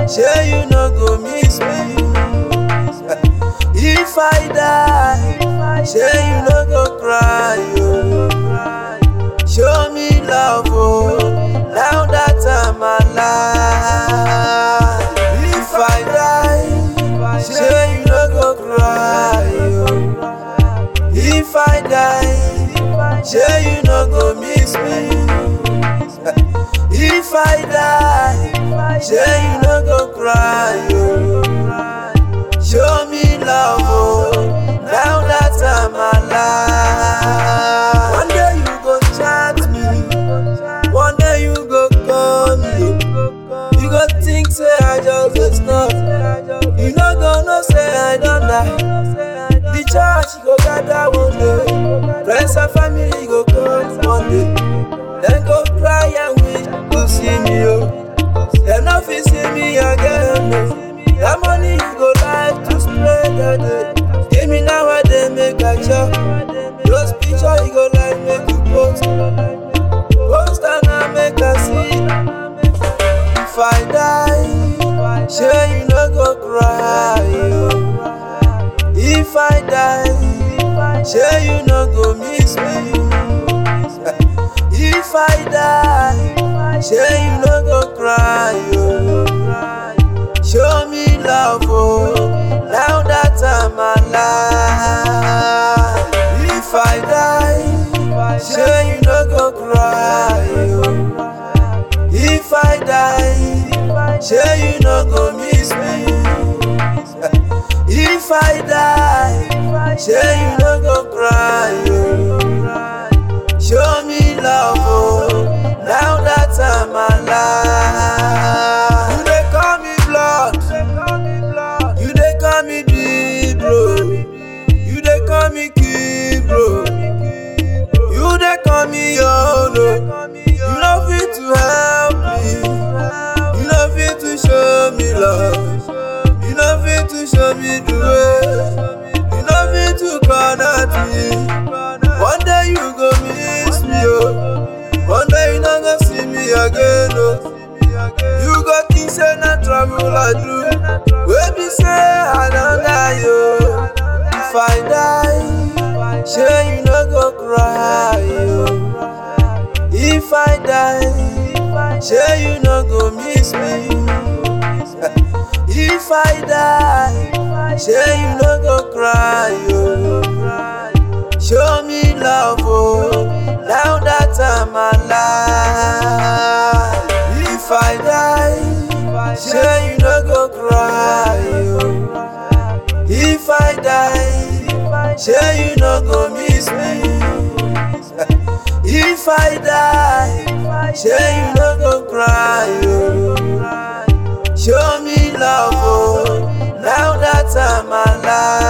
Say you no go miss me. If I die, say you no go cry. Oh. Show me love, oh, now that I'm alive. If I die, say you no go cry. Oh. If I die, say you no go miss me. If I die, say you no go cry. Oh. Show me love, oh, now that I'm alive. One day you go chat me, one day you go call me. You go think say I just dey stop. You no go know say I don die. The church go gather one day, friends and family go come one day. Dem go cry and wish to see me, oh. Dem no fit see me again, oh. That money you go like to spread the day. Give me now I dey make a chop. Those picture you go like make you post. Post and I make a see. If I die, sure you no go cry. Oh. If I die, sure you no go miss me. If I die, sure you no go cry. Oh. Show me love, oh, now that I'm alive. If I die, sure you no go cry. Oh. If I die, sure you no go miss me. If I die, sure you no go cry. Oh. Show me love, oh, now that I'm alive. You dey call me blood, you dey call me deep, bro. You dey call me kid, bro. You dey call me yo, no. You no fit to help me, you no fit to show me love, you no fit to show me the way, you no fit to connect me. One day you go miss me, oh. One day you not gonna see me again, oh. You go think say na travel I do. Wey be say I don die, oh. If I die, sure you no go cry, oh. If I die, sure you no go miss me. If I die, sure you no go cry, oh. Show me love, oh, now that I'm alive. If I die, sure you no go cry, oh. If I die, sure you no go miss me. If I die, sure you no go cry, oh. Show me love, oh, now that I'm alive.